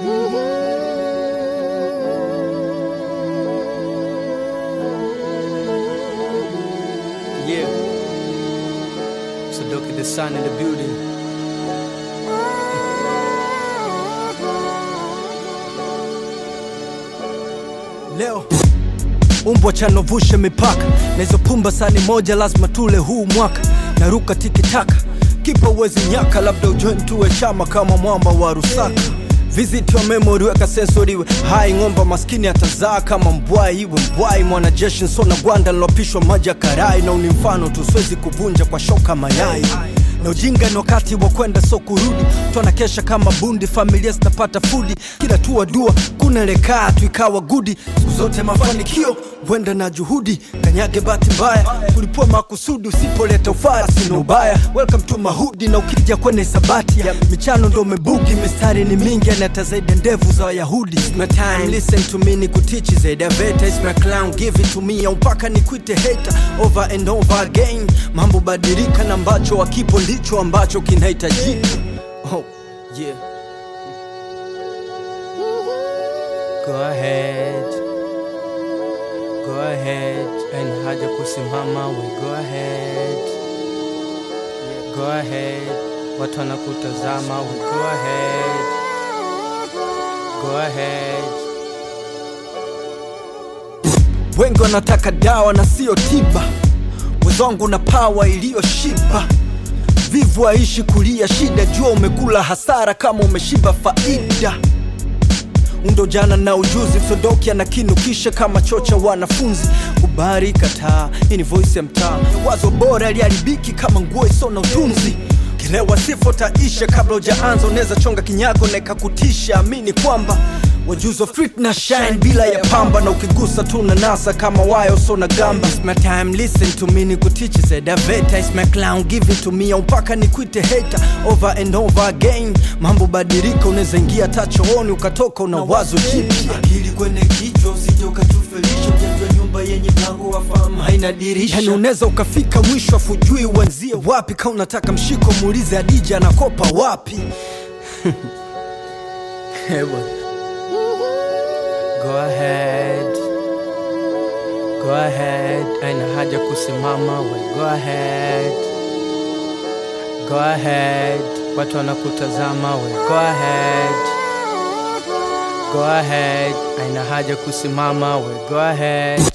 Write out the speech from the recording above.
Yeah. So look at the sun in the building. Leo umbwa chanovushe mipaka na hizo pumba sani moja lazima tule huu mwaka naruka tikitaka kipa uwezi nyaka labda ujoin tuwe chama kama mwamba wa rusaka visit your memory weka sensori iwe hai ng'omba maskini atazaa kama mbwai iwe mbwai mwanajeshi nsona gwanda lilopishwa maji ya karai na uni mfano tu siwezi kuvunja kwa shoka mayai na ujinga ni wakati wa kwenda so kurudi twana kesha kama bundi familia zitapata fudi kila tua dua kunelekaa tu ikawa gudi siku zote mafanikio wenda na juhudi kanyage bahati mbaya kulipua makusudi usipoleta ufaya sina ubaya welcome to mahudi na ukija kwenye sabati ya michano ndo mebugi mistari ni mingi anata zaidi ya ndevu za wayahudi It's my time listen to me ni kutichi zaidi ya veta It's my clown give it to me au mpaka nikwite hater over and over again mambo badilika na ambacho wakipo ndicho ambacho kinahitajika oh, yeah. Go ahead Go ahead and haja kusimama we go ahead Go ahead watu wanakutazama we go ahead Go ahead wengi wanataka dawa na sio tiba wezwangu na pawa iliyoshiba vivu aishi kulia shida jua umekula hasara kama umeshiba faida undo jana na ujuzi msodoki anakinukisha kama chocha wanafunzi kubari kataa hii ni voice ya mtaa wazo bora liharibiki kama nguo iso na utunzi kilewa sifo taisha kabla ujaanza unaweza chonga kinyago na ikakutisha amini kwamba wajuzo street na shine bila ya pamba na ukigusa tu na nasa kama wayo so na gamba It's my time listen to me ni kutichi sedaveta It's my clown give it to me au mpaka nikwite hater over and over again mambo badilika unaweza ingia tachooni ukatoka una wazo jipya akili kwenye kichwa usije ukatufelisha ujajua nyumba yenye mlango wa fahamu haina dirisha yani unaweza ukafika mwisho afujui uanzie wapi ka unataka mshiko muulize adija anakopa wapi Hewa. Go ahead. Go ahead. Aina haja kusimama we. Go ahead. Go ahead. Watu wanakutazama we. Go ahead. Go ahead. Aina haja kusimama we. Go ahead.